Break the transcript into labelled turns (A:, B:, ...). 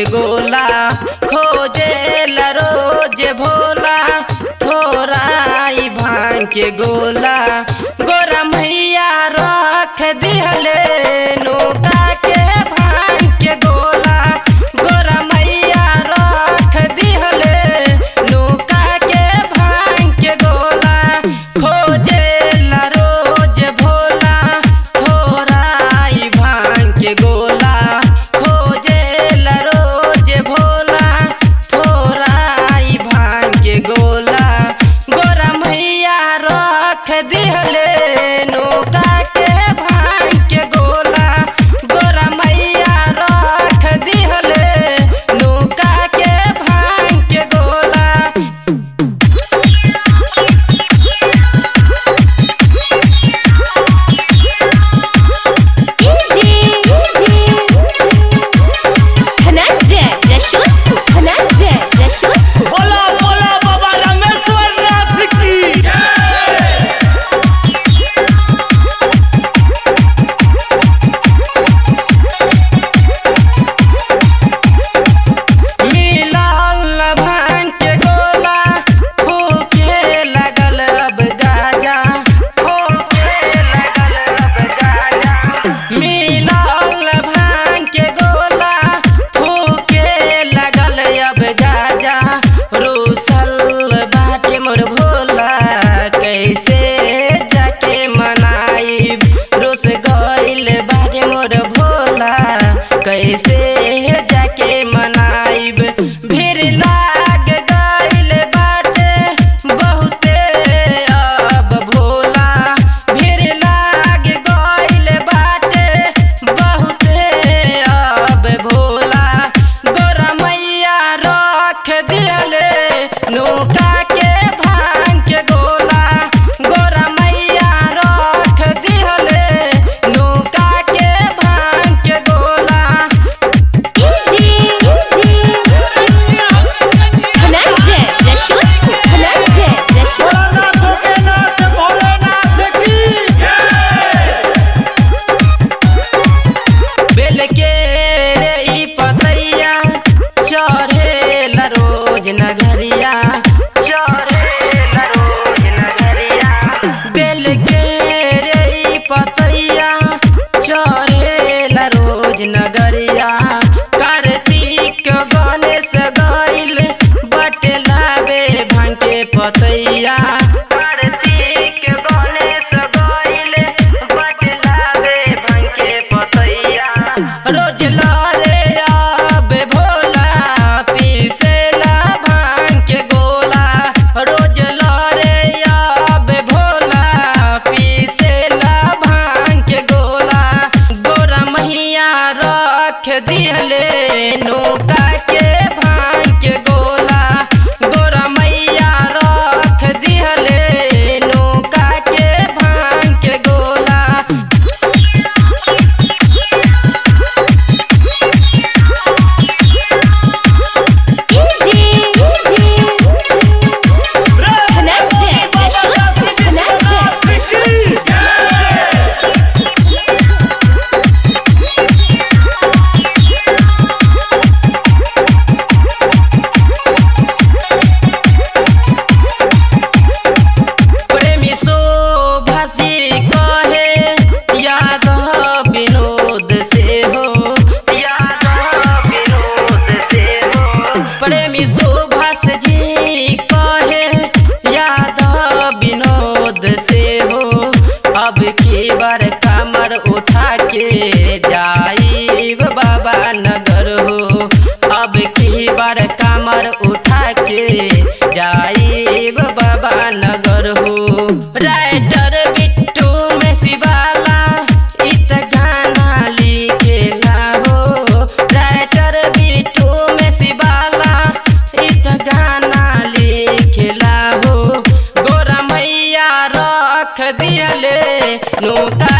A: गोला खोजे रोज भोला थोराई भांग के गोला गोरा मैया रख दिहले नौका के भांग के गोला गोरा मैया रख दिहले नौका के भांग के गोला खोजे रोज भोला थोराई भांग के गोला खोजे रोज भोला थोराई भांग के गोला गोरा मैया रख दिहले नौका के भांग के गोला गोरा मैया रख दिहले नौका के भांग के गोला
B: धनंजय रशोद धनंजय रशोद
C: बोला बोला बाबा रामेश्वर नाथ की
A: मिलल भांग के गोला फूके लगल अब गाजा फूके लगल अब गाजा मिलल भांग के गोला फूके लगल अब गाजा रूसल बाटे मोर भोला कैसे जाके मनाई रोस गइल बाटे मोर भोला कैसे जाके मनाइब भीड़ लाग गइल बाटे बहुते अब भोला भीड़ लाग गइल बाटे बहुते अब भोला गोरा मैया रख दिहले नौका के भांग के गोला गोरा मैया रख दिहले नौका के भांग के गोला
B: धनंजय रशोद धनंजय रशोद
C: भोलानाथ के नाथ भोलेनाथ की
A: बेल के रे ई पतैया चढ़ेला रोज नगरिया चढ़ेला रोज नगरिया बेल के रे ई पतैया चढ़ेला रोज नगरिया कार्तिक गणेश गइल बटलावे भांग के पतैया कार्तिक गणेश गइल बटलावे भांग के पतैया रोज लारे आबे भोला पीसेला भांग के गोला रोज लारे आबे भोला पीसेला भांग के गोला गोरा मैया रख दिहले नौका के भांग के गोला गोरा मैया रख दिहले नौका के भांग के गोला
B: धनंजय रशोद धनंजय
A: प्रेमी शोभासी कहे याद विनोद से हो याद विनोद से हो प्रेमी शोभास जी कहे याद विनोद से हो अब की बार कमर उठा के जाई बाबा नगर हो अब की बार कमर उठा के जाई बाबा नगर हो राइटर बिट्टू में शिवाला इत गाना लिखेला हो राइटर बिट्टू में शिवाला इत गाना लिखेला हो गोरा मैया रख दिहले नौका